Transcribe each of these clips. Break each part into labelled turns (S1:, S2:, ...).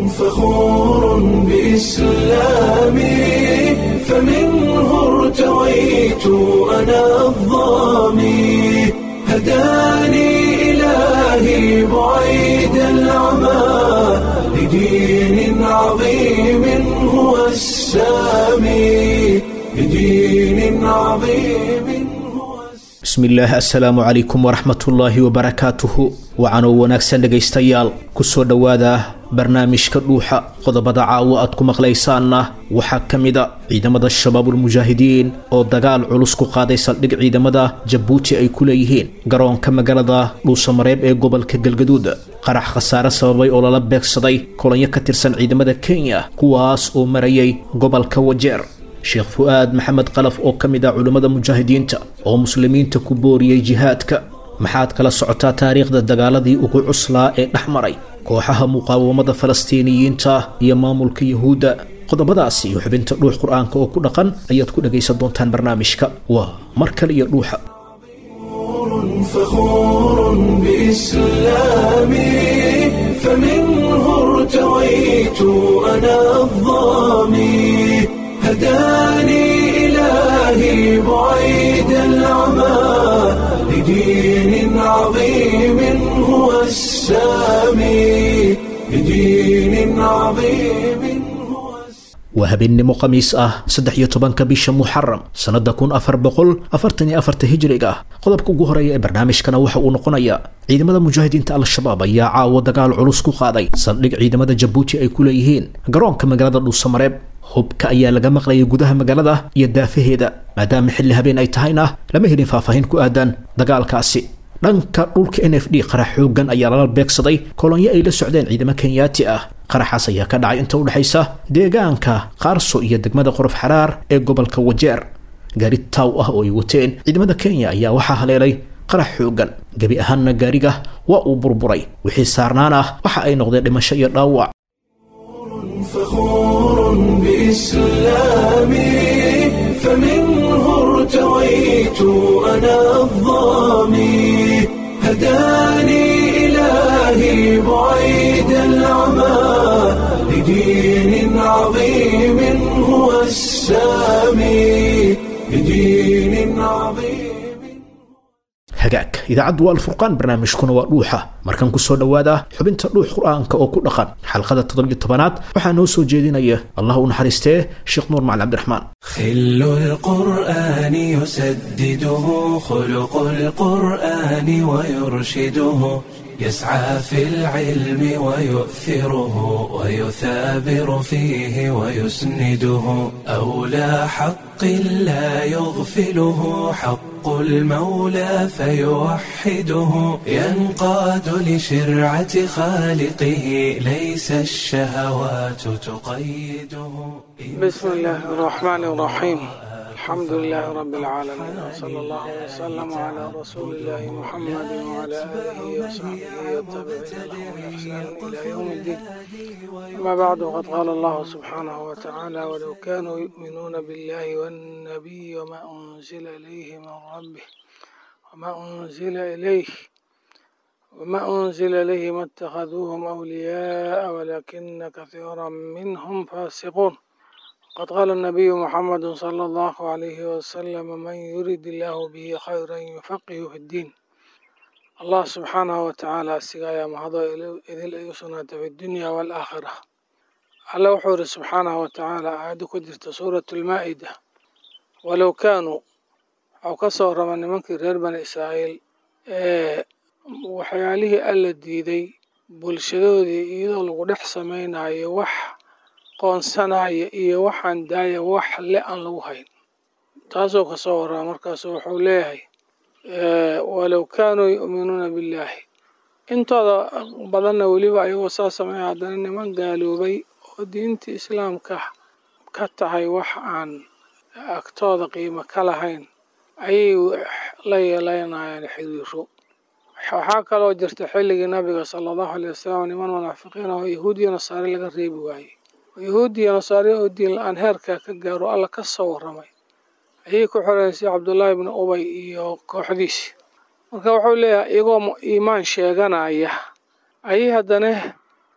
S1: فخور بإسلامي فمنه ارتويت أنا الظامي هداني إلهي بعيد العمى لدين عظيم هو السامي لدين عظيم هو السامي
S2: bismillaah assalaamu calaykum waraxmatullaahi wabarakaatuhu wacanoo wanaagsan dhegaystayaal kusoo dhowaada barnaamijka dhuuxa qodobada caawo aad ku maqlaysaanna waxaa ka mid a ciidamada shabaabulmujaahidiin oo dagaal culus ku qaaday saldhig ciidamada jabuuti ay ku leeyihiin garoonka magaalada dhuusamareeb ee gobolka galgaduud qarax khasaare sababay oo lala beegsaday kolonyo ka tirsan ciidamada kenya kuwaas oo marayay gobolka wajeer sheekh fu-aad maxamed qalaf oo ka mid ah culimmada mujaahidiinta oo muslimiinta ku booriyey jihaadka maxaad kala socotaa taariikhda dagaaladii ugu cuslaa ee dhex maray kooxaha muqaawamada falastiiniyiinta iyo maamulka yuhuudda qodobadaas iyo xubinta dhuux qur-aanka oo ku dhaqan ayaad ku dhagaysan doontaan barnaamijka waa mar kale iyo dhuuxa
S1: فخور بإسلامي فمنه ارتويت أنا الظامي هداني إلهي بعيد العمى لدين عظيم هو السامي لدين عظيم هو السامي
S2: waa habeennimo khamiis ah saddex iyo tobanka bisha muxaram sannada kun afar boqol afartan iyo afarta hijriga ah qodobka ugu horeeya ee barnaamijkana waxa uu noqonayaa ciidamada mujaahidiinta al-shabaab ayaa caawo dagaal culus ku qaaday saldhig ciidamada jabuuti ay ku leeyihiin garoonka magaalada dhuusamareeb hubka ayaa laga maqlayay gudaha magaalada iyo daafaheeda maadaama xilli habeen ay tahayna lama helin faahfaahin ku aadan dagaalkaasi dhanka dhulka n f d qarax xoogan ayaa lala beegsaday kolonyo ay la socdeen ciidamo kenyaati ah qaraxaas ayaa ka dhacay inta udhexaysa deegaanka qaarso iyo degmada qorof xaraar ee gobolka wajeer gaari taaw ah oo ay wateen ciidamada kenya ayaa waxaa haleelay qarax xoogan gebi ahaanna gaariga waa uu burburay wixii saarnaan ah waxa ay noqdeen dhimasho iyo dhaawac
S1: فخور بإسلامي فمنه ارتويت أنا الظامي هداني إلهي بعيد العمى لدين عظيم هو السامي لدين عظيم
S2: hagaag idaacaddu waa alfurqaan barnaamijkuna waa dhuuxa markan kusoo dhowaada xubinta dhuux qur-aanka oo ku dhaqan xalqada toddobiyo tobanaad waxaa noo soo jeedinaya allah u naxariistee sheekh nuur macali cabdiraxmaan
S1: خل القرآن يسدده خلق القرآن ويرشده يسعى في العلم ويؤثره ويثابر فيه ويسنده أولى حق لا يغفله حق المولى فيوحده ينقاد لشرعة خالقه ليس الشهوات تقيده
S3: بسم الله الرحمن الرحيم الحمد لله رب العالمين وصلى الله وسلم على رسول الله محمد وعلى آله وصحبه والتابعين لهم بإحسان إلى يوم الدين أما بعد وقد قال الله سبحانه وتعالى ولو كانوا يؤمنون بالله والنبي وما أنزل إليه من ربه وما أنزل إليه وما أنزل إليه ما اتخذوهم أولياء ولكن كثيرا منهم فاسقون قد قال النبي محمد صلى الله عليه وسلم من يريد الله به خيرا يفقه في الدين الله سبحانه وتعالى سقايا مهضا إذ أيسنا في الدنيا والآخرة الله وحور سبحانه وتعالى عاد كدرت سورة المائدة ولو كانوا أو كسر من منك غير بني إسرائيل إيه waxyaalihii alla diiday bulshadoodii iyadoo lagu dhex samaynayo wax qoonsanaya iyo waxaan daaya wax le aan lagu hayn taasoo kasoo waraa markaasu wuxuu leeyahay walow kaanuu yu'minuuna billaahi intooda badanna weliba ayagoo saa sameeya haddana niman gaaloobay oo diinta islaamka ka tahay wax aan agtooda qiimo ka lahayn ayay la yeelanayaan xiriiro waxaa kaloo jirta xilligii nabiga sala allahu alay wasalam niman munaafiqiin oo yahuudiya nasaare laga reebi waayey oo yahuudiya nasaare oo diin la-aan heerkaa ka gaaro alla ka soo warramay ayay ku xoreysay cabdullaahi ibni ubay iyo kooxdiisi marka wuxuu leeyahay iyagoo iimaan sheeganaya ayay haddana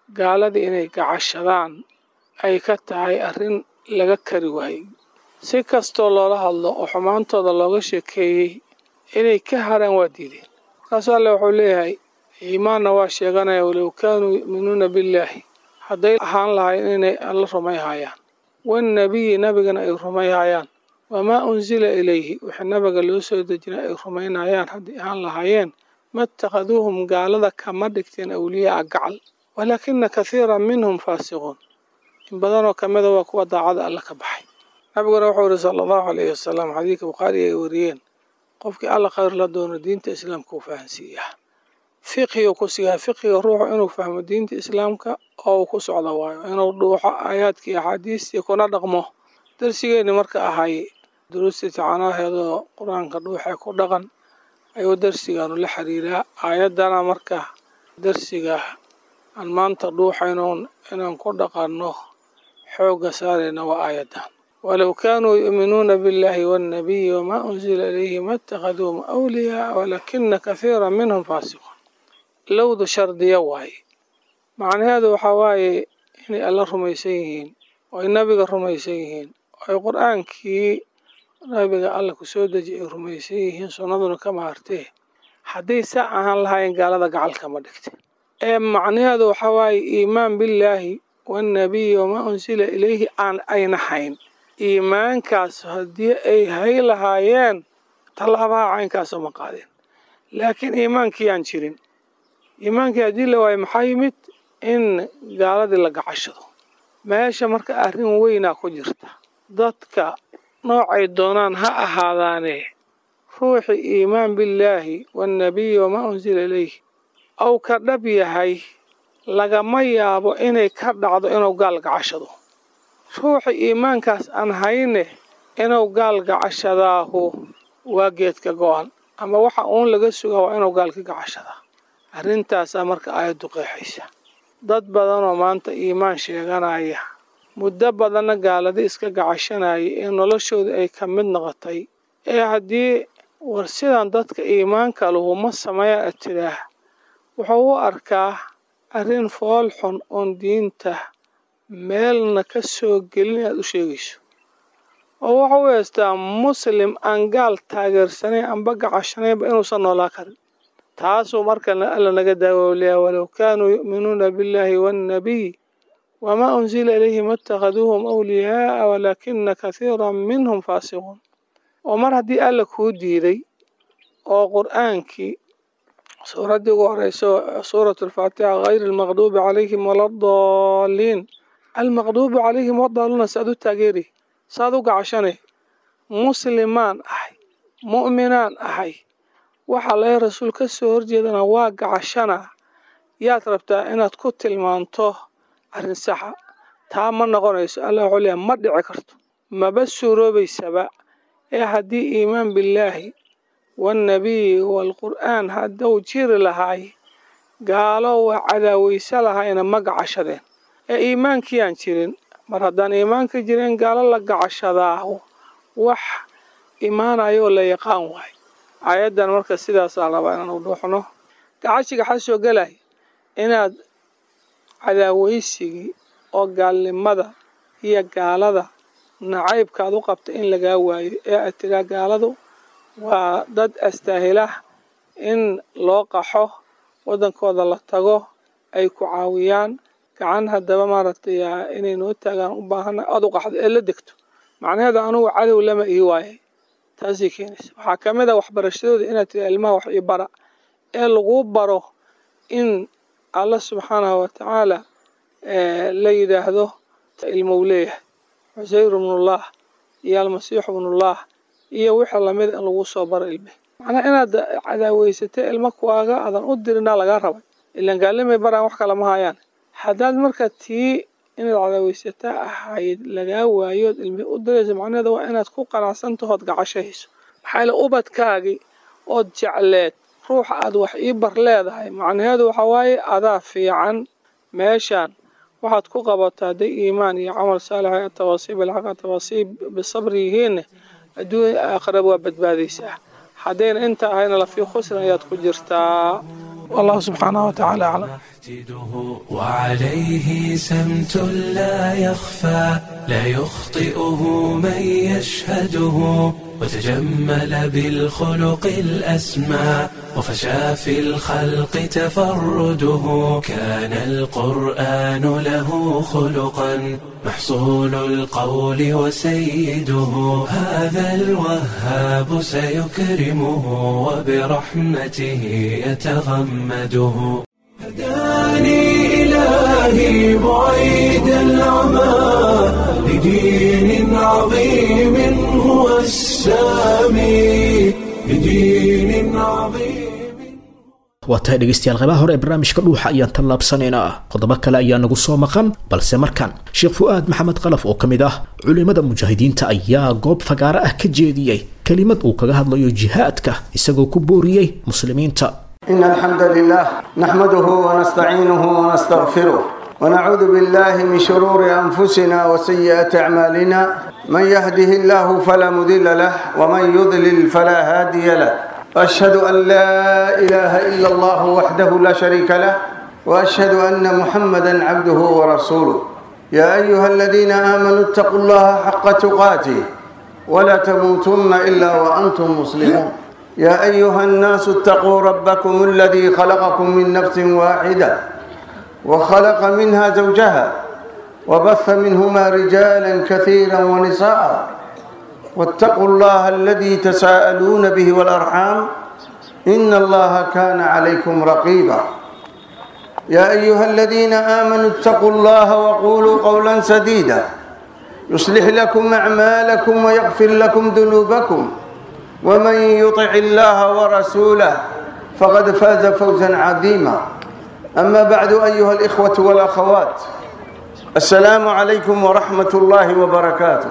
S3: gaaladii inay gacashadaan ay ka tahay arrin laga kari waayey si kastoo loola hadlo oo xumaantooda looga sheekeeyey inay ka haraan waa diideen markaasuu alle wuxuu leeyahay iimaanna waa sheeganaya walow kaanuu yu'minuuna billaahi hadday ahaan lahayn inay alla rumayhayaan wannabiyi nabigana ay rumayhayaan wamaa unsila ilayhi wixii nabiga loo soo dejinay ay rumaynayaan hadday ahaan lahaayeen ma ittakhaduuhum gaalada kama dhigteen awliyaaa gacal walaakina kathiiran minhum faasiquun in badanoo ka mida waa kuwa daacada alla ka baxay nabiguna wuxuu yihi sala allahu alayhi wasalam xadiidka bukhaari ay wariyeen qofkii alla khayr la doono diinta islaamka uu fahansiiyaa fiqhigu ku siyaa fiqhiga ruuxu inuu fahmo diinta islaamka oo uu ku socdo waayo inuu dhuuxo aayaadkii axaadiistii kuna dhaqmo darsigeenni marka ahay duruustii tacanaaheedoo qur-aanka dhuuxee ku dhaqan ayuu darsigaanu la xiriiraa aayaddana marka darsiga aan maanta dhuuxaynoon inaan ku dhaqanno xoogga saarayna waa aayaddan walow kaanuu yu'minuuna biاllahi waannabiyi wamaa unsila ilayhi ma اtakhaduuhum awliyaaa walaakina kathiira minhum faasiquun lowdu shardiya waaye macnaheedu waxaa waaye inay alla rumaysan yihiin oo ay nabiga rumaysan yihiin oo ay qur-aankii nabiga alla ku soo deji ay rumaysan yihiin sunnaduna ka maartee hadday saa ahaan lahaayeen gaalada gacalka ma dhigte ee macnaheedu waxaa waaye iimaan billaahi waannabiyi wamaa unsila ilayhi aan ayna hayn iimaankaas haddii ay hay lahaayeen tallaabaha caynkaasoo ma qaadeen laakiin iimaankii aan jirin iimaankii haddii la waayo maxaa yimid in gaaladii la gacashado meesha marka arrin weynaa ku jirta dadka noocay doonaan ha ahaadaane ruuxii iimaan billaahi waannabiyi wamaa unsila ilayhi ou ka dhab yahay lagama yaabo inay ka dhacdo inuu gaal gacashado ruuxii iimaankaas aan hayne inuu gaal gacashadaahu waa geedka go-an ama waxa uun laga sugaa waa inuu gaalka gacashadaa arrintaasaa marka aayaddu qeexaysa dad badanoo maanta iimaan sheeganaya muddo badanna gaaladi iska gacashanaya ee noloshooda ay ka mid noqotay ee haddii war sidan dadka iimaanka luhuma sameeya tiraah wuxuu u arkaa arrin fool xun oon diinta meelna ka soo gelin inaad u sheegayso oo waxa u heystaa muslim aan gaal taageersanayn amba gacashanaynba inuusan noolaa karin taasuu marka alla naga daawowliyaa walow kaanuu yu'minuuna billaahi waannabiy wamaa unsila ilayhi ma ittakhaduuhum awliyaaa walaakina kathiiran minhum faasiquun oo mar haddii alla kuu diiday oo qur-aankii suuraddii ugu horeyso suuratu alfaatixa hayri almaqduubi calayhim waladaalliin almaqduubi calayhim wadaaluuna saad u taageeri saad u gacashanay muslimaan ahay mu'minaan ahay waxaa laga rasuul ka soo horjeedana waa gacashana yaad rabtaa inaad ku tilmaanto arrin saxa taa ma noqonayso allah wuxuu leeyahay ma dhici karto maba suuroobaysaba ee haddii iimaan billaahi waannabiyi waalqur'aan hadduu jiri lahaay gaalo waa cadaawaysa lahayna ma gacashadeen ee iimaankii aan jirin mar haddaan iimaanka jirin gaalo la gacashadaahu wax imaanayo la yaqaan waayo aayaddan marka sidaasaa rabaa inaan u dhuuxno gacashiga xaa soo gelay inaad cadaawaysigii oo gaalnimada iyo gaalada nacaybkaad u qabta in lagaa waayo ee aad tiraa gaaladu waa dad astaahilah in loo qaxo waddankooda la tago ay ku caawiyaan gacan haddaba maaragtay inay noo taagaan u baahana aad u qaxdo ee la degto macnaheedu anugu cadow lama ii waayay taasay keenaysa waxaa ka mid a waxbarashadooda inaad tiri ilmaha wax ii bara ee laguu baro in alla subxaanahu watacaala la yidhaahdo ilmou leeyahay cusayr ibnullah iyo almasiixu ibnullah iyo wixii lamid in lagu soo baro ilme macnaha inaad cadaaweysatay ilmo kuwaaga aadan u dirinaa lagaa rabay ilaan gaalimay baraan wax kale ma hayaan haddaad marka tii inaad cadaaweysataa ahayd lagaa waayood ilmi u dirayso macnaheeda waa inaad ku qanacsantahood gacashahayso maxaa yaele ubadkaagii ood jecleed ruuxa aad wax ii bar leedahay macnaheedu waxaa waaye adaa fiican meeshaan waxaad ku qabato hadday iimaan iyo camal saalixa tawaasiib bilxaqa tawaasiib bisabri yihiinne adduunya aakhiraba waa badbaadaysaa haddayna inta ahayna lafii khusrin ayaad ku jirtaa wallahu subxaanahu watacaala aclam
S1: وعليه سمت لا يخفى لا يخطئه من يشهده وتجمل بالخلق الأسمى وفشى في الخلق تفرده كان القرآن له خلقا محصول القول وسيده هذا الوهاب سيكرمه وبرحمته يتغمده هداني إلهي بعيد العمى لدين عظيم هو السامي لدين عظيم
S2: waa tahay dhegaystayaal qaybaha hore ee barnaamijka dhuuxa ayaan tallaabsanaynaa qodobo kale ayaa nagu soo maqan balse markan sheekh fu'aad maxamed qalaf oo ka mid ah culimmada mujaahidiinta ayaa goob fagaaro ah ka jeediyey kelimad uu kaga hadlayo jihaadka isagoo ku booriyey muslimiinta
S4: إن الحمد لله نحمده ونستعينه ونستغفره ونعوذ بالله من شرور أنفسنا وسيئات أعمالنا من يهده الله فلا مضل له ومن يضلل فلا هادي له وأشهد أن لا إله إلا الله وحده لا شريك له وأشهد أن محمدا عبده ورسوله يا أيها الذين آمنوا اتقوا الله حق تقاته ولا تموتن إلا وأنتم مسلمون يا أيها الناس اتقوا ربكم الذي خلقكم من نفس واحدة وخلق منها زوجها وبث منهما رجالا كثيرا ونساء واتقوا الله الذي تساءلون به والأرحام إن الله كان عليكم رقيبا يا أيها الذين آمنوا اتقوا الله وقولوا قولا سديدا يصلح لكم أعمالكم ويغفر لكم ذنوبكم ومن يطع الله ورسوله فقد فاز فوزا عظيما أما بعد أيها الإخوة والأخوات السلام عليكم ورحمة الله وبركاته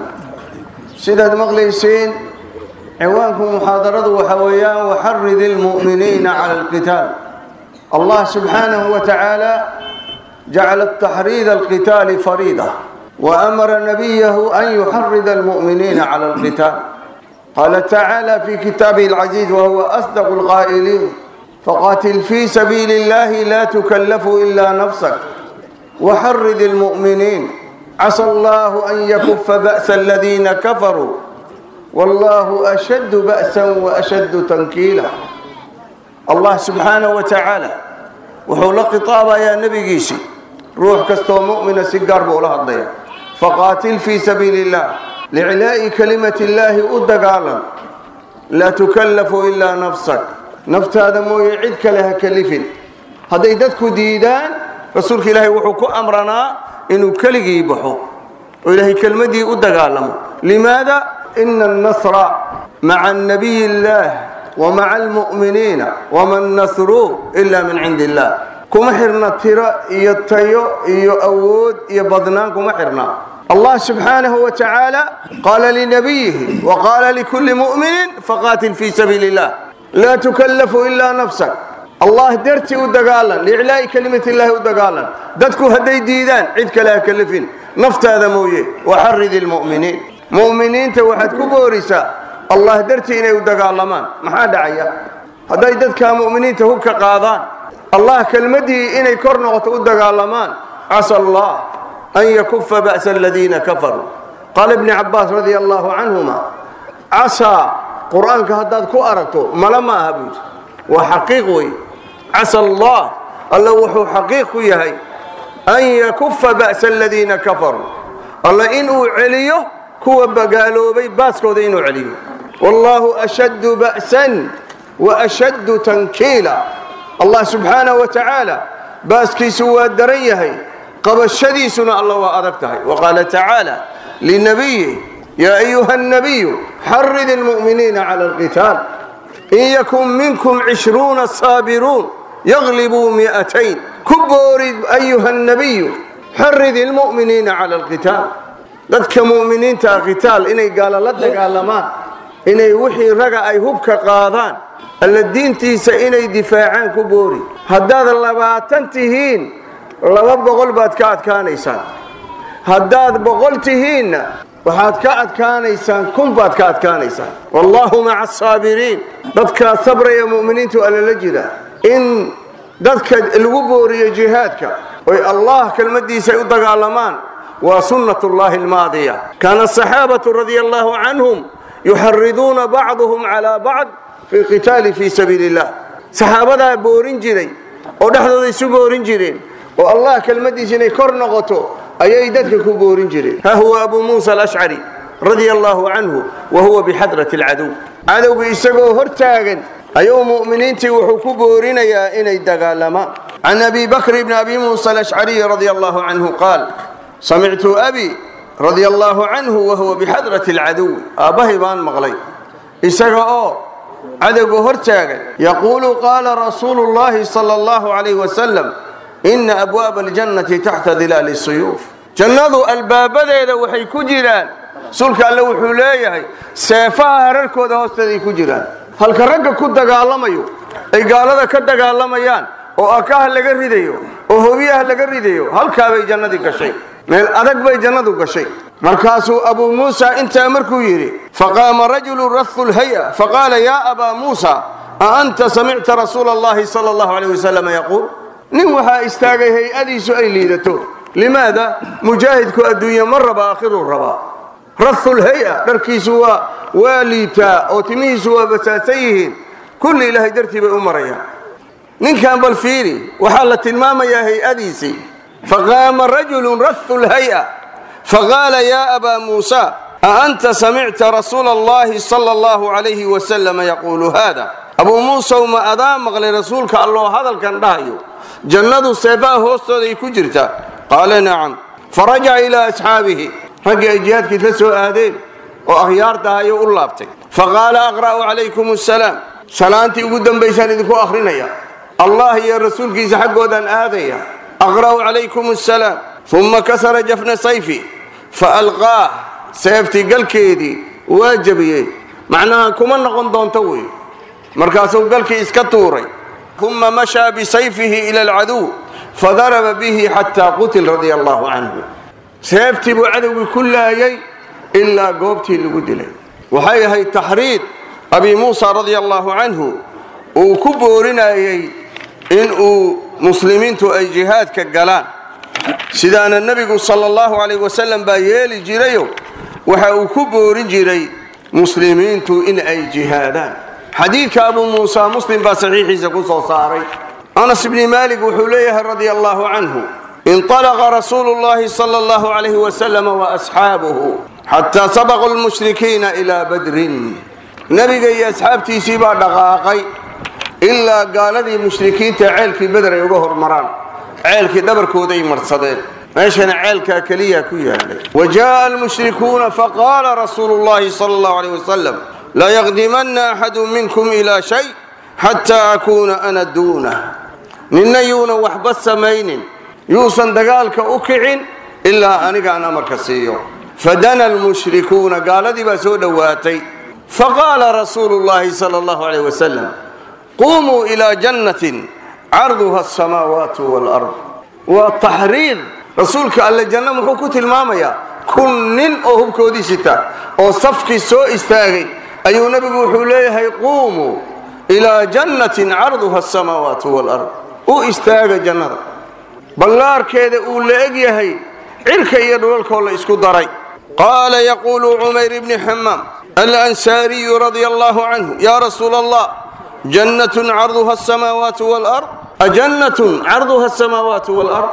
S4: سيدة مغليسين عوانكم محاضرة وحويان وحرد المؤمنين على القتال الله سبحانه وتعالى جعل التحريض القتال فريضة وأمر نبيه أن يحرض المؤمنين على القتال قال تعالى في كتابه العزيز وهو أصدق القائلين فقاتل في سبيل الله لا تكلف إلا نفسك وحرد المؤمنين عسى الله أن يكف بأس الذين كفروا والله أشد بأسا وأشد تنكيلا الله سبحانه وتعالى وحول خطابة يا نبي قيسي روح كستو مؤمن سيقار بولها الضياء فقاتل في سبيل الله لعلاء كلمة الله أدقالا لا تكلف إلا نفسك نفت هذا مو يعدك لها كلف هذا يددك ديدان رسولك إلهي وحكو أمرنا إنه كلقي يبحو وإلهي كلمتي أدقالا لماذا؟ إن النصر مع النبي الله ومع المؤمنين وما النصر إلا من عند الله كما حرنا ترى يتيو يأود يبضنان كما حرنا الله سبحانه وتعالى قال لنبيه وقال لكل مؤمن فقاتل في سبيل الله لا تكلف إلا نفسك الله درتي ودقالا لإعلاء كلمة الله ودقالا ددكو هدي ديدان عدك لا كلفين نفت هذا مويه وحرد المؤمنين مؤمنين توحد كبوريسا الله درتي إني ودقالا ما حد عيا هدي ددك مؤمنين تهوك قاضان الله كلمتي إني كرنغة ودقالا عسى الله أن يكف بأس الذين كفروا قال ابن عباس رضي الله عنهما عسى قرآنك هداد كو أركتو ملما هبوت وحقيقي عسى الله الله وحو حقيق يهي أن يكف بأس الذين كفروا الله إنه عليه كو بقالوا بي باسكو إنه عليه والله أشد بأسا وأشد تنكيلا الله سبحانه وتعالى باسكي سوى الدريهي qabashadiisuna alla waa adag tahay waqaala tacaala linabiyi yaa ayuha الnabiyu xarid اlmu'miniina cala اlqitaal in yakun minkum cishruuna saabiruun yaglibuu mi'atayn ku boorid ayuha الnabiyu xarid اlmu'miniina cala اlqitaal dadka mu'miniinta qitaal inay gaalo la dagaalamaan inay wixii raga ay hubka qaadaan alla diintiisa inay difaacaan ku boori haddaad labaatan tihiin laba boqol baad ka adkaanaysaan haddaad boqol tihiinna waxaad ka adkaanaysaan kun baad ka adkaanaysaan wallaahu maca asaabiriin dadkaa sabraya mu'miniintu alla la jira in dadka lagu booriyo jihaadka oy allah kelmaddiisa ay u dagaalamaan waa sunnat ullahi almaadiya kaana asaxaabatu radia allahu canhum yuxariduuna bacduhum calaa bacd fi lqitaali fii sabiili illah saxaabadaa boorin jiray oo dhexdooda isu boorin jireen oo allah kelmaddiisa inay kor noqoto ayay dadka ku boorin jireen ha huwa abu muusa alashcari radia allahu canhu wa huwa bixadrati alcadow cadowga isagoo hor taagan ayuu mu'miniintii wuxuu ku boorinayaa inay dagaalamaan can abi bakr bni abi muusa alashcariy radia allahu canhu qaal samictu abi radia allahu canhu wa huwa bixadrati alcadowi aabbahay baan maqlay isaga oo cadowga hor taagan yaquulu qaala rasuulu llahi sala allahu calayh wasalam ina abwaaba aljannati taxta dilaali suyuuf jannadu albaabadeeda waxay ku jiraan sulka alle wuxuu leeyahay seefaha hararkooda hoosteeday ku jiraan halka ragga ku dagaalamayo ay gaalada ka dagaalamayaan oo akaha laga ridayo oo hobiyaha laga ridayo halkaabay jannadii gashay meel adag bay jannadu gashay markaasuu abuu muusa intaa markuu yidhi faqaama rajulu rathu lhaya faqaala yaa abaa muusa a anta samicta rasuula allahi sala allahu calayh wasalam yaquul nin waxaa istaagay hay-adiisu ay liidato limaada mujaahidku adduunye ma raba aakhiruu rabaa rathu lhay-a dharkiisu waa waa liitaa oo timihiisu waa basaasan yihiin kulli ilaahay dartii bay u marayaan ninkan bal fiiri waxaa la tilmaamayaa hay-adiisii faqaama rajulun rathu lhay-a faqaala yaa abaa muusa a anta samicta rasuula allahi sala allahu calayhi wasalama yaquulu haada abuu muusaw ma adaa maqlay rasuulka alloo hadalkan dhahayo jannadu seefaha hoostooday ku jirtaa qaala nacam farajaca ilaa asxaabihi raggii ay jihaadkii la soo aadeen oo akhyaarta ayuu u laabtay faqaala aqra'u calaykum asalaam salaantii ugu dambaysaan idinku akhrinaya allah iyo rasuulkiisa xaggoodaan aadaya aqra'u calaykum asalaam uma kasara jafna sayfi faalqaah seeftii galkeedii waa jabiyey macnaha kuma noqon doonto wey markaasuu galkii iska tuuray uma mashaa bisayfihi ila alcaduw fadaraba bihi xataa qutil radia allahu canhu seeftii buu cadowgii ku laayay ilaa goobtii lagu dilay waxay ahayd taxriid abi muusa radia allahu canhu uu ku boorinayey inuu muslimiintu ay jihaadka galaan sidaana nebigu sala allahu calayh wasalam baa yeeli jirayo waxa uu ku boorin jiray muslimiintu in ay jihaadaan xadiidka abuu muusa muslim baa saxiixiisa ku soo saaray anas bni maalik wuxuu leeyahay radia allahu canhu inطalaqa rasuulu llahi sala allahu calayhi wasalam waasxaabuhu xataa sabaquu lmushrikiina ilaa badrin nebiga iyo asxaabtiisii baa dhaqaaqay ilaa gaaladii mushrikiinta ceelkii beder ay uga hormaraan ceelkii dhabarkooday marsadeen meeshana ceelkaa keliya ku yaalay wa jaءa almushrikuuna faqaala rasuulu llahi sala allahu alayh wasalam layaqdimanna axadu minkum ilaa shay xataa akuuna ana duunah ninna yuuna waxba samaynin yuusan dagaalka u kicin ilaa anigaan amarka siiyo fadana almushrikuuna gaaladii baa soo dhowaatay faqaala rasuulu llahi sala allahu alayh wasalam qumuu ilaa jannatin carduha asamaawaatu waalard waa taxriid rasuulka alle janno muxuu ku tilmaamayaa kun nin oo hubkoodii sita oo safkii soo istaagay ayuu nebigu wuxuu leeyahay quumuu ilaa jannatin carduha asamaawaatu waalard u istaaga jannada ballaarkeeda uu la eg yahay cirka iyo dhulalkoo la isku daray qaala yaquulu cumayr ibni xamaam alansaariyu radia allahu canhu yaa rasuula allah jannatun carduha asamaawaatu waalard ajannatun carduha asamaawaatu waalard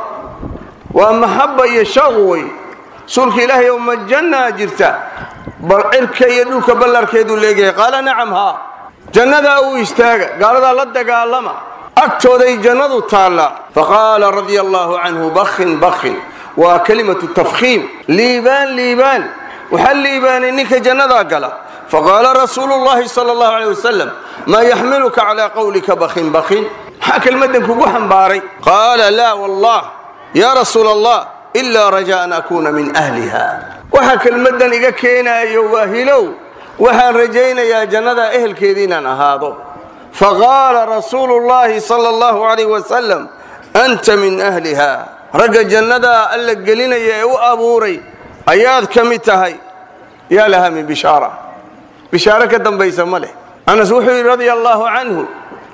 S4: waa maxaba iyo shaq wey rasuulka ilaahay oo ma jannaa jirta bal cirka iyo dhulka ballarkeeduu leegyahay qaala nacam haa jannadaa uu istaaga gaaladaa la dagaalama agtooday jannadu taallaa faqaala radia allahu canhu bakhin bakhin waa kelimatu tafkhiim liibaan liibaan waxaa liibaanay ninka jannadaa gala faqaala rasuulu llahi sala allahu aleyh wasalam maa yaxmiluka calaa qowlika bakhin bakhin maxaa kelmaddan kugu xambaaray qaala laa wallah yaa rasuula allah ilaa rajaa an akuuna min ahliha waxaa kelmaddan iga keenaayo waa hilow waxaan rajaynayaa jannadaa ehelkeedii inaan ahaado faqaala rasuulu llahi sala allahu calayh wasalam anta min ahliha ragga jannadaa alla gelinaya ee u abuuray ayaad ka mid tahay yaa lahaa min bishaara bishaaro ka dambaysa ma leh anas wuxuu yidhi radia allaahu canhu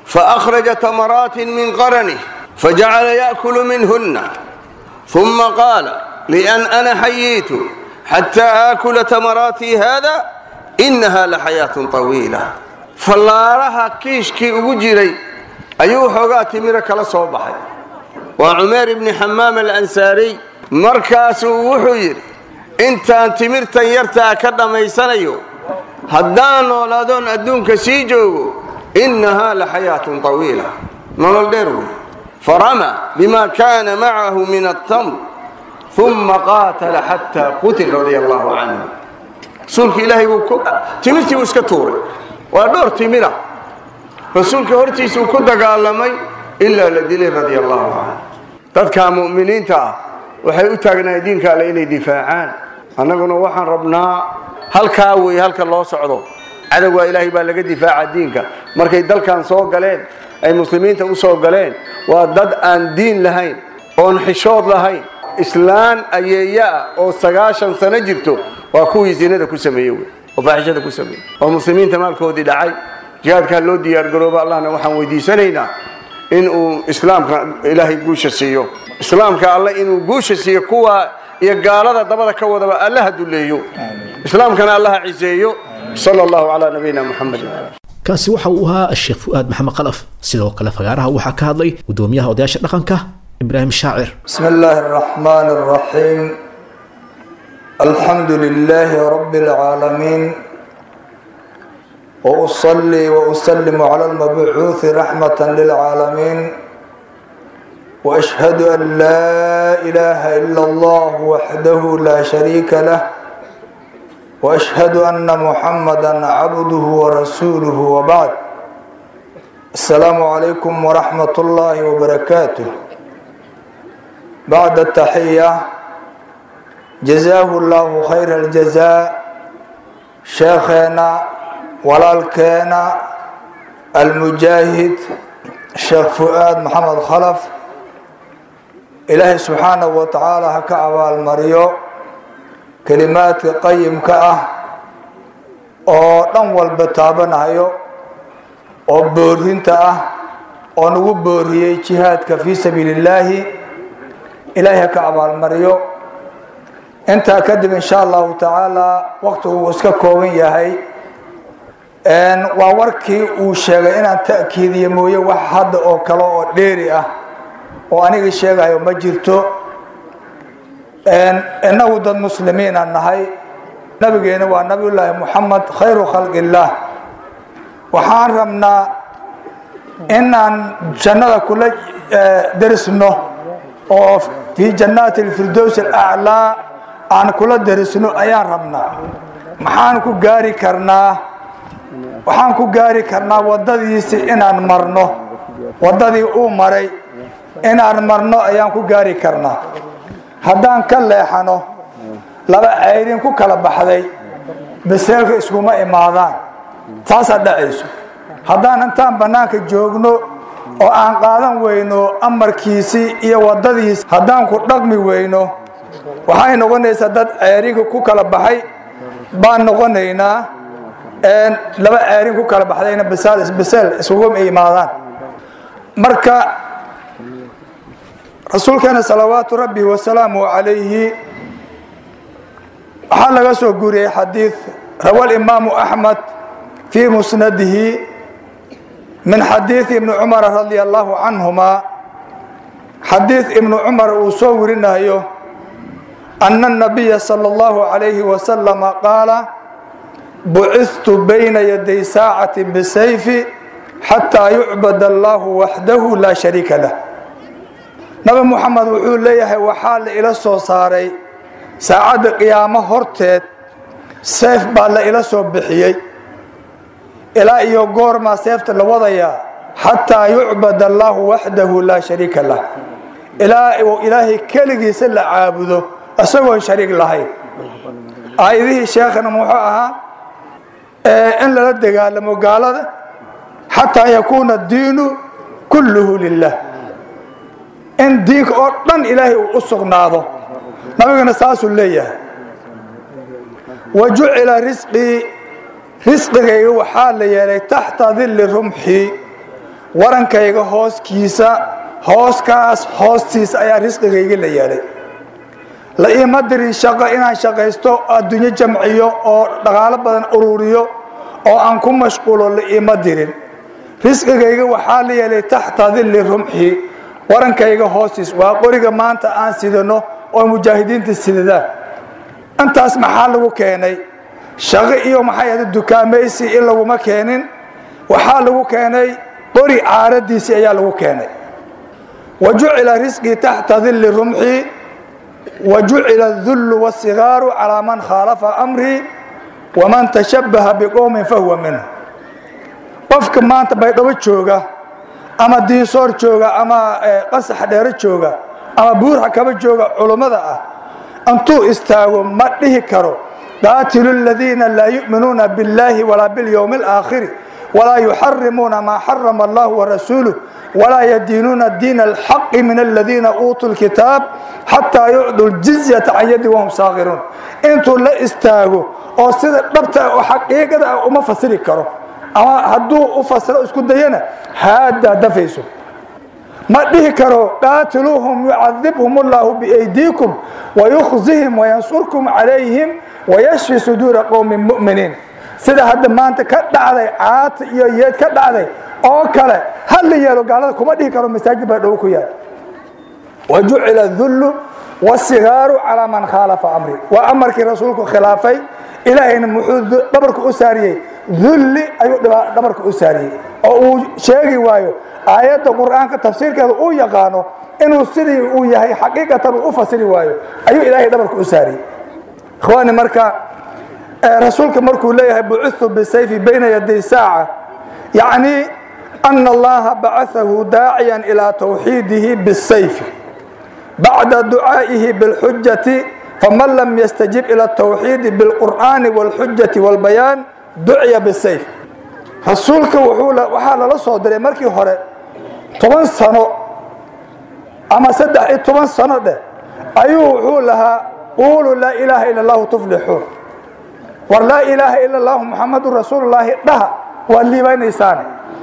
S4: فأخرج تمرات من قرنه فجعل يأكل منهن ثم قال لأن أنا حييت حتى آكل تمراتي هذا إنها لحياة طويلة فاللارها كيشكي أجري أيوه حقات ميرك لصوبحي وعمير بن حمام الأنساري مركز وحير intaan timirtan yartaa ka dhammaysanayo haddaan noolaadoon adduunka sii joogo innahaa la xayaatun طawiila nolol dheer wey farama bima kaana macahu min atamr uma qaatala xataa qutil radia allahu canhu rasuulka ilaahay buu timirtii buu iska tuuray waa dhowr timira rasuulka hortiisuu ku dagaalamay ilaa la dilay radia allahu canhu dadka mu'miniinta ah waxay u taagnahay diinka alle inay difaacaan annaguna waxaan rabnaa halkaa wey halka loo socdo cadowgaa ilaahay baa laga difaaca diinka markay dalkan soo galeen ay muslimiinta u soo galeen waa dad aan diin lahayn oon xishood lahayn islaan ayeeya ah oo sagaashan sano jirto waa kuwii zinada ku sameeye wey oo faaxishada ku sameeyey oo muslimiinta maalkoodii dhacay jihaadkaa loo diyaargarooba allahna waxaan weydiisanaynaa inuu islaamka ilaahay guusha siiyo islaamka alle inuu guusha siiyo kuwa iyo gaalada dabada ka wadaba allaha duleeyo islaamkana allaha ciseeyo sala allahu calaa nabiyina muxamedin
S2: kaasi waxa uu ahaa sheekh fu'aad maxamed qalaf sidoo kale fagaaraha waxaa ka hadlay gudoomiyaha odayaasha dhaqanka ibraahim shaacir
S5: بسم الله الرحمن الرحيم الحمد لله رب العالمين وأصلي وأسلم على المبعوث رحمة للعالمين وأشهد أن لا إله إلا الله وحده لا شريك له وأشهد أن محمدا عبده ورسوله وبعد السلام عليكم ورحمة الله وبركاته بعد التحية جزاه الله خير الجزاء شيخنا walaalkeena almujaahid sheekh fu-aad maxamed khalaf ilaahay subxaanahu wa tacaala ha ka abaalmariyo kelimaadka qayimka ah oo dhan walba taabanayo oo boorinta ah oo nagu booriyey jihaadka fii sabiili illaahi ilaahay ha ka abaalmariyo intaa kadib insha allahu tacaala waqtigu uu iska kooban yahay waa warkii uu sheegay inaan ta'kiidiyo mooye wax hadda oo kale oo dheeri ah oo anigii sheegayo ma jirto innagu dad muslimiina nahay nabigeena waa nabiyullaahi muxamed khayru khalqi illaah waxaan rabnaa inaan jannada kula derisno oo fii jannaati alfirdows alaclaa aan kula derisno ayaan rabnaa maxaan ku gaari karnaa waxaan ku gaari karnaa waddadiisi inaan marno waddadii uu maray inaan marno ayaan ku gaari karnaa haddaan ka leexano laba cayrin ku kala baxday baseelka iskuma imaadaan taasaa dhacayso haddaan intaan bannaanka joogno oo aan qaadan weyno amarkiisii iyo waddadiisi haddaan ku dhaqmi weyno waxay noqonaysaa dad ceyrinka ku kala baxay baan noqonaynaa laba aarin ku kala baxdayna basaal isbaseel isuguma imaadaan marka rasuulkeena salawaatu rabbi wasalaamu calayhi waxaa laga soo guuriyey xadiid rawa imaamu axmed fii musnadihi min xadiidi ibni cumara radia allahu canhuma xadiid ibnu cumar uu soo warinayo ana الnabiya salى اllahu calayhi wasalama qaala buciثtu bayna yaday saacati bisayfi xataa yucbad allahu waxdahu laa shariika lah nabi muxamed wuxuu leeyahay waxaa la ila soo saaray saacadda qiyaamo horteed seef baa la ila soo bixiyey ilaa iyo goormaa seefta la wadayaa xataa yucbad allahu waxdahu laa shariika lah ilaa uu ilaahay keligiisa la caabudo isagoon shariik lahayn aayadihii sheekhana muxuu ahaa in lala dagaalamo gaalada xataa yakuuna diinu kulluhu lilah in diinka oo dhan ilaahay uu u sugnaado nabigana saasuu leeyahay wa jucila risqii risqigayga waxaa la yeelay taxta dilli rumxii warankayga hooskiisa hooskaas hoostiisa ayaa risqigayga la yeelay la iima dirin shaqo inaan shaqaysto adduunyo jamciyo oo dhaqaalo badan ururiyo oo aan ku mashquulo la iima dirin risqigayga waxaa la yeelay taxta dilli rumxi warankayga hoostiis waa qoriga maanta aan sidano oo mujaahidiinta sidadaan intaas maxaa lagu keenay shaqo iyo maxay ahda dukaamaysi in laguma keenin waxaa lagu keenay qori caaradiisii ayaa lagu keenay wa jucila risqii taxta dilli rumxi wa jucila adullu wasigaaru calaa man khaalafa amrii waman tashabbaha biqowmin fahuwa minhu qofka maanta baydhabo jooga ama diinsoor jooga ama qasax dheero jooga ama buurxa kaba jooga culummada ah intuu istaago ma dhihi karo qaatilu aladiina laa yu'minuuna biاllaahi walaa biاlyowmi alaakhiri walaa yuxarimuuna maa xarama allahu warasuuluh walaa yadiinuuna diina alxaqi min aladiina uutuu lkitaab xataa yucduu ljizyata can yadi wahum saakhiruun intuu la istaago oo sida dhabta oo xaqiiqada ah uma fasiri karo ama hadduu u fasiro isku dayana haaddaa dafayso ma dhihi karo qaatiluuhum yucadibhum allahu biaydiikum wayukhzihim wayansurkum calayhim wayashfi suduura qowmin mu'miniin sida hadda maanta ka dhacday caata iyo yeed ka dhacday oo kale ha la yeelo gaalada kuma dhihi karo masaajid baa dhow ku yaal wa jucila adullu wasigaaru calaa man khaalafa amri waa amarkii rasuulku khilaafay ilaahayna muxuu dhabarka u saariyey dulli ayuu dhabarka u saariyey oo uu sheegi waayo aayadda qur'aanka tafsiirkeeda uu yaqaano inuu sidii uu yahay xaqiiqatan uu u fasiri waayo ayuu ilaahay dhabarka u saariyey ikhwaani marka rasuulka markuu leeyahay bucitu bisayfi bayna yaday saaca yacni ana allaha bacaahu daaciyan ilaa tawxiidihi bisayfi bacda ducaa'ihi bilxujati faman lam yastajib ila tawxiidi bilqur'aani wاlxujati wاlbayaan duciya bisayf rasuulka waxaa lala soo diray markii hore toban sano ama saddex iyo toban sano dheh ayuu wuxuu lahaa quuluu laa ilaaha ila allahu tuflixuun war laa ilaaha ila allahu muxamadun rasuululaahi dhaha waad liibaynaysaane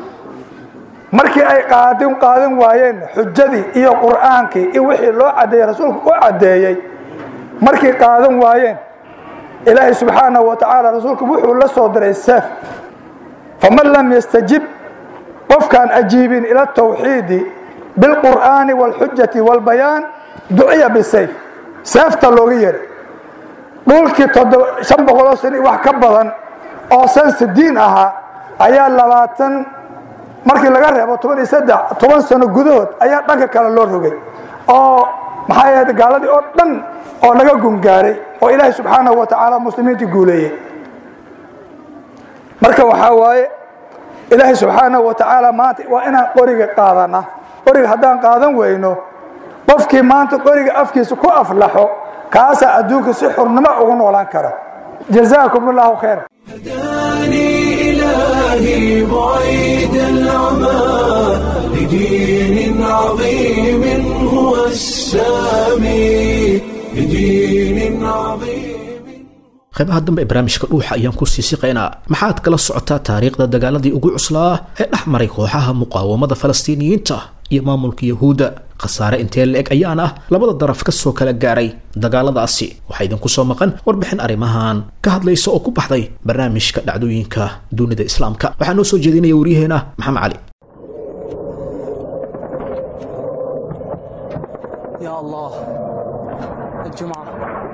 S5: markii ay qaadin qaadan waayeen xujadii iyo qur'aankii iyo wixii loo cadeeyey rasuulku u caddeeyey markay qaadan waayeen ilaahay subxaanahu wa tacaala rasuulku wuxuu la soo diray seef faman lam yastajib qofkaan ajiibin ila tawxiidi bilqur'aani wاlxujati wاlbayaan duciya bisayf seefta looga yeray dhulkii shan boqoloo sano wax ka badan oo sansidiin ahaa ayaa labaatan markii laga reebo toban iyo saddex toban sano gudahood ayaa dhanka kale loo rogay oo maxaa yahay gaaladii oo dhan oo laga gungaaray oo ilaahay subxaanahu wa tacaala muslimiintii guuleeyey marka waxaa waaye ilaahay subxaanahu wa tacaala maanta waa inaan qoriga qaadana qoriga haddaan qaadan weyno qofkii maanta qoriga afkiisa ku aflaxo kaasaa adduunka si xurnimo ugu noolaan kara jazaakum allahu khayr
S1: هداني إلهي بعيد العمى لدين عظيم هو السامي لدين عظيم
S2: qaybaha dambe ee barnaamijka dhuuxa ayaan ku sii siqaynaa maxaad kala socotaa taariikhda dagaaladii ugu cuslaa ee dhex maray kooxaha muqaawamada falastiiniyiinta iyo maamulka yahuudda khasaare intee la-eg ayaana labada daraf ka soo kala gaaray dagaaladaasi waxaa idinku soo maqan warbixin arrimahan ka hadlaysa oo ku baxday barnaamijka dhacdooyinka dunida islaamka waxaa noo soo jeedinaya waryaheena maxamed cali
S6: يا الله الجمعة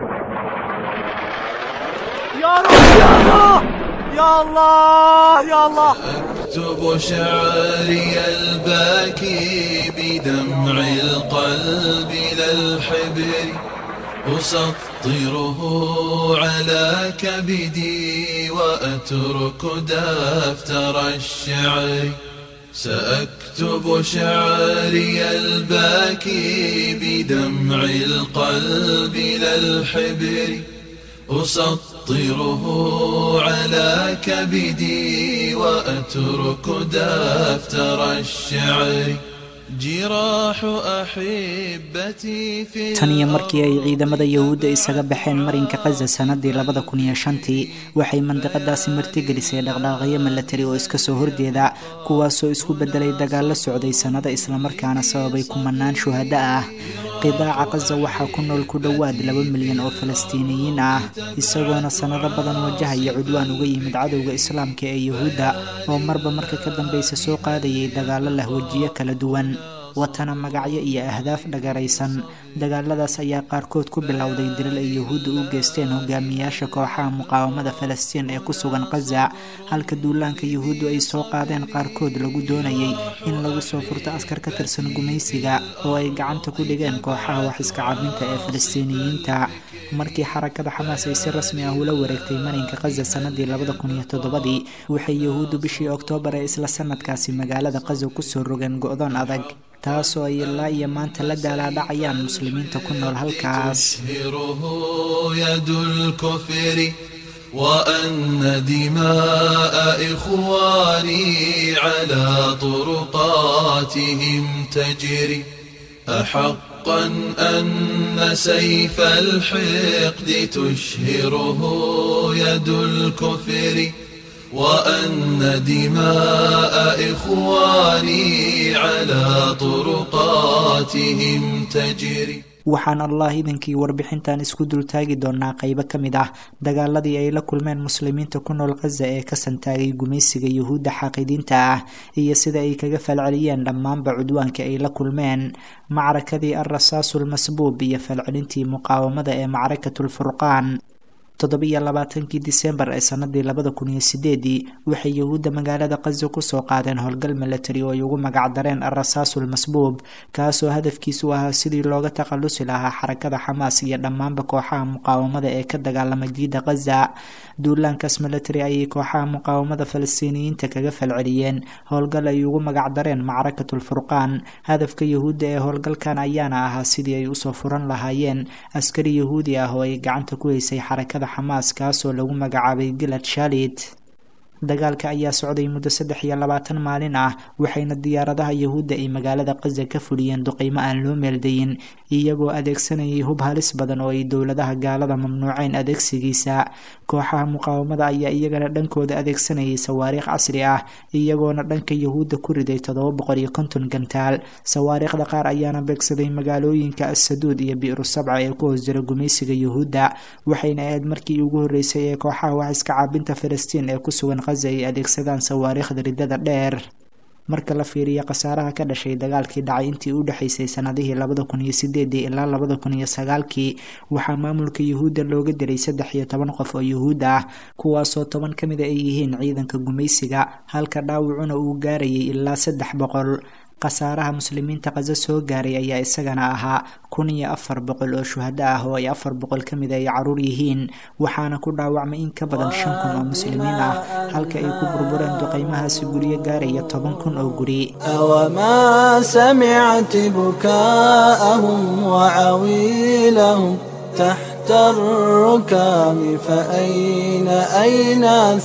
S6: يا الله يا الله
S7: اكتب شعري الباكي بدمع القلب لا الحبر أسطره على كبدي وأترك دفتر الشعر سأكتب شعري الباكي بدمع القلب لا الحبر أسطره على كبدي وأترك دفتر الشعر جراح أحبتي في
S8: tan iyo markii ay ciidamada yahuudda isaga baxeen marinka kaza sanadii labada kun iyo shantii waxay mandiqadaasi martigelisay dhaqdhaaqyo milatari oo iska soo horjeeda kuwaasoo isku bedelay dagaalo socday sannado islamarkaana sababay kumanaan shuhado ah qidaaca kaza waxaa ku nool ku dhowaad laba milyan oo falastiiniyiin ah isagoona sannado badan wajahaya cudwaan uga yimid cadowga islaamka ee yahuudda oo marba marka ka dambeysa soo qaadayay dagaalo lah wejiyo kala duwan watana magacyo iyo ahdaaf dhagaraysan dagaaladaas ayaa qaarkood ku bilowday dilal ay yahuudda u geysteen hogaamiyaasha kooxaha muqaawamada falastiin ee ku sugan kaza halka duulaanka yahuuddu ay soo qaadeen qaarkood lagu doonayay in lagu soo furto askar ka tirsan gumaysiga oo ay gacanta ku dhigeen kooxaha wax iska cabinta ee falastiiniyiinta markii xarakada xamaas ay si rasmi ah ula wareegtay marinka kaza sanadii labada kun iyo toddobadii waxay yahuuddu bishii oktoobar ee isla sanadkaasi magaalada kaza kusoo rogeen go-doon adag taasoo ay ilaa iyo maanta la daalaadhacayaan muslimiinta ku nool halkaas
S7: تطهره يد الكفر وأن دماء إخواني على طرقاتهم تجري أحقا أن سيف الحقد تشهره يد الكفر وأن دماء إخواني على طرقاتهم تجري
S8: waxaan allah idinkii warbixintan isku dultaagi doonaa qeybo ka mid ah dagaaladii ay la kulmeen muslimiinta ku nool kaza ee ka santaagay gumaysiga yuhuudda xaaqidiinta ah iyo sida ay kaga falceliyeen dhammaanba cudwaanka ay la kulmeen macrakadii alrasaasulmasbuub iyo falcelintii muqaawamada ee macrakatulfurqaan toddobiyo labaatankii disembar ee sanadii labada kun iyo sideedii waxay yahuudda magaalada kaza kusoo qaadeen howlgal milatari oo ay ugu magacdareen alrasaasul masbuub kaasoo hadafkiisu ahaa sidii looga takhalusi lahaa xarakada xamaas iyo dhammaanba kooxaha muqaawamada ee ka dagaalama jiida kaza duulaankaas milatari ayay kooxaha muqaawamada falastiiniyiinta kaga falceliyeen howlgal ay ugu magacdareen macrakatulfurqaan hadafka yahuudda ee howlgalkan ayaana ahaa sidii ay usoo furan lahaayeen askari yahuudi ah oo ay gacanta ku haysay xarakada xamaas kaasoo lagu magacaabay gilad shalit dagaalka ayaa socday muddo saddex iyo labaatan maalin ah waxayna diyaaradaha yahuudda ay magaalada kaza ka fuliyeen duqeymo aan loo meeldayin iyagoo adeegsanayay hub halis badan oo ay dowladaha gaalada mamnuuceen adeegsigiisa kooxaha muqaawamada ayaa iyagana dhankooda adeegsanayay sawaariikh casri ah iyagoona dhanka yahuudda ku riday toddoba boqol iyo konton gantaal sawaariikhda qaar ayaana beegsaday magaalooyinka assaduud iyo bi'ru sabca ee ku hoos jira gumaysiga yahuudda waxayna ahayd markii ugu horreysay ee kooxaha wax iska caabinta falastiin ee ku sugan ay adeegsadaan sawaariikhda ridada dheer marka la fiiriyo khasaaraha ka dhashay dagaalkii dhacay intii u dhexaysay sanadihii labada kun iyo sideedii ilaa labada kun iyo sagaalkii waxaa maamulka yuhuudda looga dilay saddex iyo toban qof oo yuhuud ah kuwaasoo toban ka mid a ay yihiin ciidanka gumaysiga halka dhaawacuna uu gaarayay ilaa saddex boqol khasaaraha muslimiinta kaza soo gaaray ayaa isagana ahaa kun iyo afar boqol oo shuhado ah oo ay afar boqol ka mid ay caruur yihiin waxaana ku dhaawacmay in ka badan shan kun oo muslimiin ah halka ay ku burbureen duqeymahaasi guryo gaaraya toban kun oo guri
S9: أوما سمعت بكاءهم وعويلهم تحت الركام فأين أين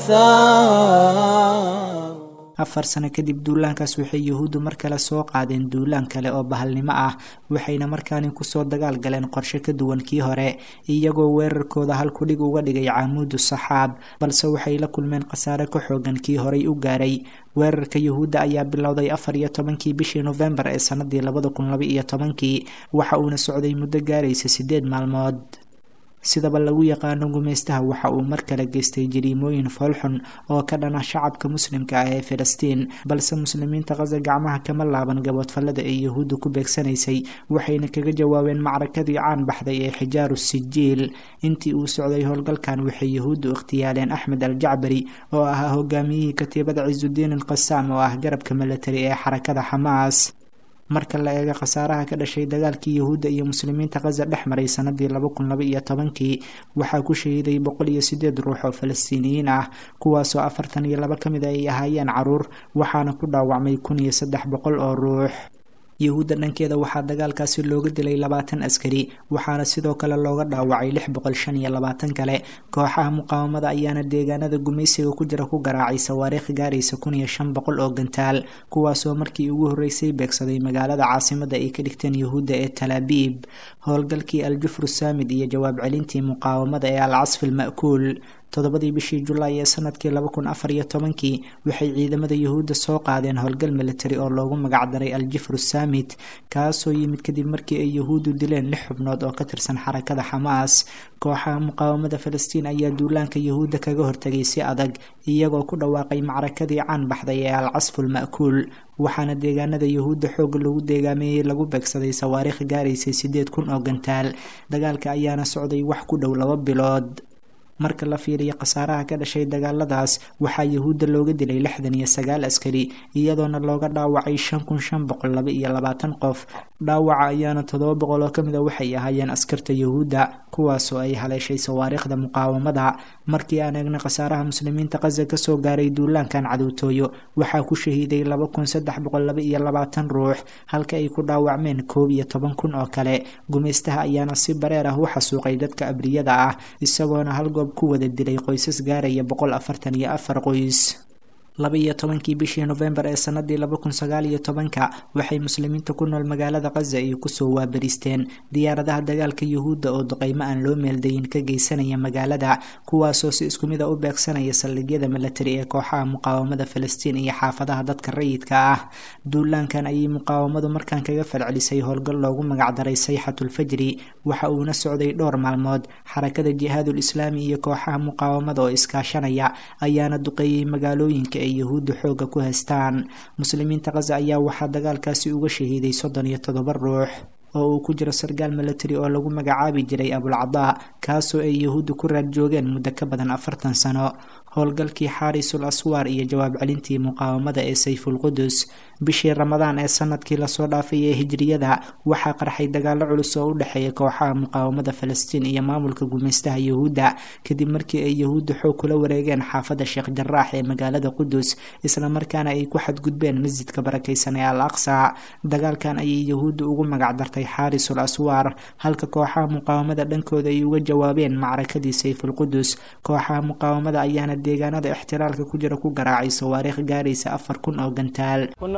S9: الثار
S8: afar sano kadib duulaankaas waxay yuhuuddu mar kale soo qaadeen duulaan kale oo bahalnimo ah waxayna markaani kusoo dagaal galeen qorshe ka duwan kii hore iyagoo weerarkooda halkudhig uga dhigay caamuudu saxaab balse waxay la kulmeen khasaare ka xoogan kii horay u gaaray weerarka yuhuudda ayaa bilowday afar iyo tobankii bishii nofembar ee sanadii labada kun laba iyo tobankii waxa uuna socday muddo gaaraysa sideed maalmood sidaba lagu yaqaano gumaystaha waxa uu mar kale geystay jariimooyin foolxun oo ka dhana shacabka muslimka ah ee filistiin balse muslimiinta kaza gacmaha kama laaban gaboodfallada ay yahuudda ku beegsanaysay waxayna kaga jawaabeen macrakadii caan baxday ee xijaaru sijiil intii uu socday howlgalkan waxay yahuuddu ikhtiyaaleen axmed al jacbari oo ahaa hogaamiyihii katiibada cisudiin alqasaam oo ah garabka milatari ee xarakada xamaas marka la eego khasaaraha ka dhashay dagaalkii yahuudda iyo muslimiinta kaza dhex maray sanadii laba kun laba iyo tobankii waxaa ku shahiiday boqol iyo sideed ruux oo falastiiniyiin ah kuwaasoo afartan iyo laba ka mid ay ahaayeen caruur waxaana ku dhaawacmay kun iyo saddex boqol oo ruux yuhuudda dhankeeda waxaa dagaalkaasi looga dilay labaatan askari waxaana sidoo kale looga dhaawacay lix boqol shan iyo labaatan kale kooxaha muqaawamada ayaana deegaanada gumaysiga ku jira ku garaacay sawaariikh gaaraysa kun iyo shan boqol oo gantaal kuwaasoo markii ugu horreysay beegsaday magaalada caasimada ay ka dhigteen yuhuudda ee talaabiib howlgalkii aljufru saamid iyo jawaab celintii muqaawamada ee alcasfi alma'kuul toddobadii bishii julaay ee sanadkii laba kun afar iyo tobankii waxay ciidamada yuhuudda soo qaadeen howlgal militari oo loogu magacdaray aljifru saamit kaasoo yimid kadib markii ay yuhuuddu dileen lix xubnood oo ka tirsan xarakada xamaas kooxaha muqaawamada falastiin ayaa duulaanka yuhuudda kaga hortagay si adag iyagoo ku dhawaaqay macrakadii caan baxday ee alcasful ma'kuul waxaana deegaanada yuhuudda xoog lagu deegaameeyey lagu beegsaday sawaariikh gaaraysay sideed kun oo gantaal dagaalka ayaana socday wax ku dhow laba bilood marka la fiiriyo khasaaraha ka dhashay dagaaladaas waxaa yuhuudda looga dilay lixdan iyo sagaal askari iyadoona looga dhaawacay shan kun shan boqol laba iyo labaatan qof dhaawaca ayaana toddoba boqol oo kamid a waxay ahaayeen askarta yuhuudda kuwaasoo ay haleeshay sawaariikhda muqaawamada markii aan eegna khasaaraha muslimiinta qaza kasoo gaaray duulaankan cadowtooyo waxaa ku shahiiday laba kun saddex boqol laba iyo labaatan ruux halka ay ku dhaawacmeen koob iyo toban kun oo kale gumaystaha ayaana si bareer ah u xasuuqay dadka abriyada ah isagoona hal goob ku wada dilay qoysas gaaraya boqol afartan iyo afar qoys laba iyo tobankii bishii nofembar ee sanadii laba kun sagaal iyo tobanka waxay muslimiinta ku nool magaalada khaza ay kusoo waabaristeen diyaaradaha dagaalka yuhuudda oo duqeymo aan loo meeldayin ka geysanaya magaalada kuwaasoo si isku mid a u beegsanaya saldhigyada milatari ee kooxaha muqaawamada falastiin iyo xaafadaha dadka rayidka ah duulaankan ayay muqaawamadu markaan kaga falcelisay howlgal loogu magacdaray sayxatulfajri waxa uuna socday dhowr maalmood xarakada jihaadul islaami iyo kooxaha muqaawamada oo iskaashanaya ayaana duqeeyey magaalooyinka ay yuhuudda xooga ku haystaan muslimiinta khaza ayaa waxaa dagaalkaasi uga shahiiday soddon iyo toddoba ruux oo uu ku jiro sarkaal milatari oo lagu magacaabi jiray abulcadaa kaasoo ay yuhuudda ku raad joogeen muddo ka badan afartan sano howlgalkii xaarisul aswaar iyo jawaab celintii muqaawamada ee sayfulqudus bishii ramadaan ee sanadkii lasoo dhaafay ee hijriyada waxaa qarxay dagaalo culus oo u dhexeeya kooxaha muqaawamada falastiin iyo maamulka gumaystaha yuhuudda kadib markii ay yuhuudda xoog kula wareegeen xaafadda sheekh jaraax ee magaalada qudus islamarkaana ay ku xadgudbeen masjidka barakaysan ee al aqsa dagaalkan ayay yuhuudda ugu magacdartay xaarisul aswaar halka kooxaha muqaawamada dhankooda ay uga jawaabeen macrakadii sayfulqudus kooxaha muqaawamada ayaana deegaanada ixtiraalka ku jira ku garaacay sawaariikh gaaraysa afar kun oo gantaal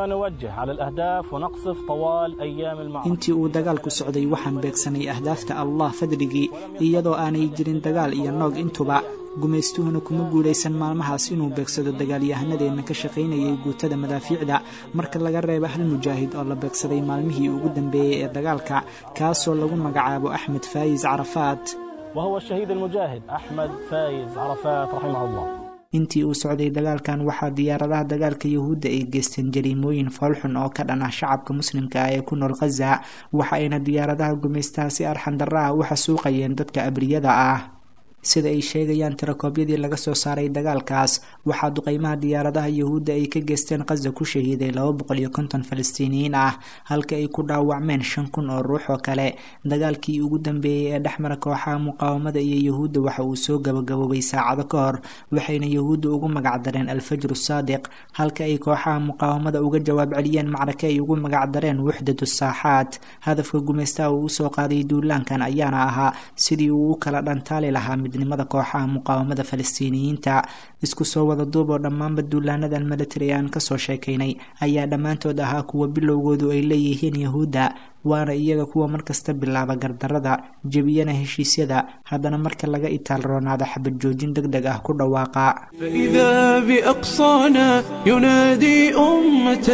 S8: intii uu dagaalku socday waxaan beegsanay ahdaafta allah fadligii iyadoo aanay jirin dagaal iyo noog intuba gumaystuhuna kuma guulaysan maalmahaas inuu beegsado dagaalyahanadeenna ka shaqaynayay guutada madaafiicda marka laga reebo hal mujaahid oo la beegsaday maalmihii ugu dambeeyey ee dagaalka kaasoo lagu magacaabo axmed faayis carafaat
S10: وهو الشهيد المجاهد أحمد فايز عرفات رحمه الله
S8: intii uu socday dagaalkan waxaa diyaaradaha dagaalka yuhuudda ay geysteen jariimooyin foolxun oo ka dhan ah shacabka muslimka ah ee ku nool khaza waxa ayna diyaaradaha gumaystaha si arxan darra ah u xasuuqayeen dadka abriyada ah sida ay sheegayaan tirakoobyadii laga soo saaray dagaalkaas waxaa duqeymaha diyaaradaha yuhuudda ay ka geysteen khaza ku shahiiday laba boqol iyo konton falastiiniyiin ah halka ay ku dhaawacmeen shan kun oo ruux oo kale dagaalkii ugu dambeeyey ee dhexmara kooxaha muqaawamada iyo yuhuudda waxa uu soo gabagaboobay saacado ka hor waxayna yuhuudda ugu magacdareen alfajru saadiq halka ay kooxaha muqaawamada uga jawaab celiyeen macrake ay ugu magacdareen wuxdatu saaxaat hadafka gumaystaha uu usoo qaaday duulaankan ayaana ahaa sidii uu u kala dhantaali lahaa midnimada kooxaha muqaawamada falastiiniyiinta isku soo wada duub oo dhammaanba duulaanadan milatari aan kasoo sheekaynay ayaa dhammaantood ahaa kuwa bilowgoodu ay leeyihiin yahuudda waana iyaga kuwa markasta bilaaba gardarada jebiyana heshiisyada haddana marka laga itaal roonaada xabad joojin deg deg ah ku dhawaaqa
S1: فإذا بأقصانا ينادي أمة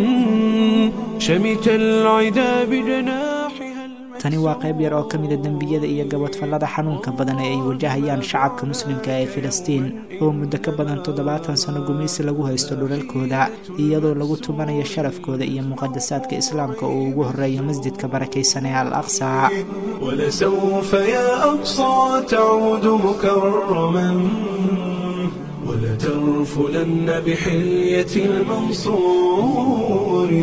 S1: شمت العدا بجناحها
S8: tani waa qayb yar oo ka mida dembiyada iyo gabadfallada xanuunka badan ee ay wajahayaan shacabka muslimka ee filistiin oo muddo ka badan toddobaatan sano gumaysi lagu haysto dhulalkooda iyadoo lagu tumanayo sharafkooda iyo muqadasaadka islaamka oo ugu horeeya masjidka barakaysan ee al aqsa
S1: ولسوف يا أقصى تعود مكرما ولترفلن بحلية المنصور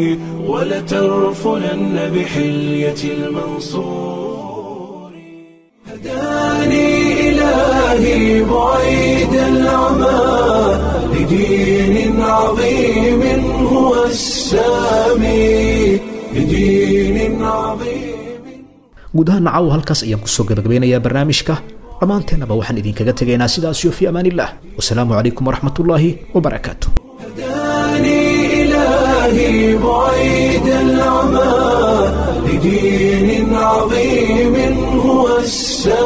S1: ولترفلن بحلية المنصور هداني إلهي بعيد العمى لدين عظيم هو السامي لدين عظيم
S2: guud ahaan nacaw halkaas ayaan kusoo gabagabeynayaa barnaamijka dhammaanteennaba waxaan idinkaga tegaynaa sidaasiyo fi amaanillah wasalaamu calaykum waraxmatullaahi wabarakaatu
S1: هداني إلهي بعيد العمى لدين عظيم هو السلام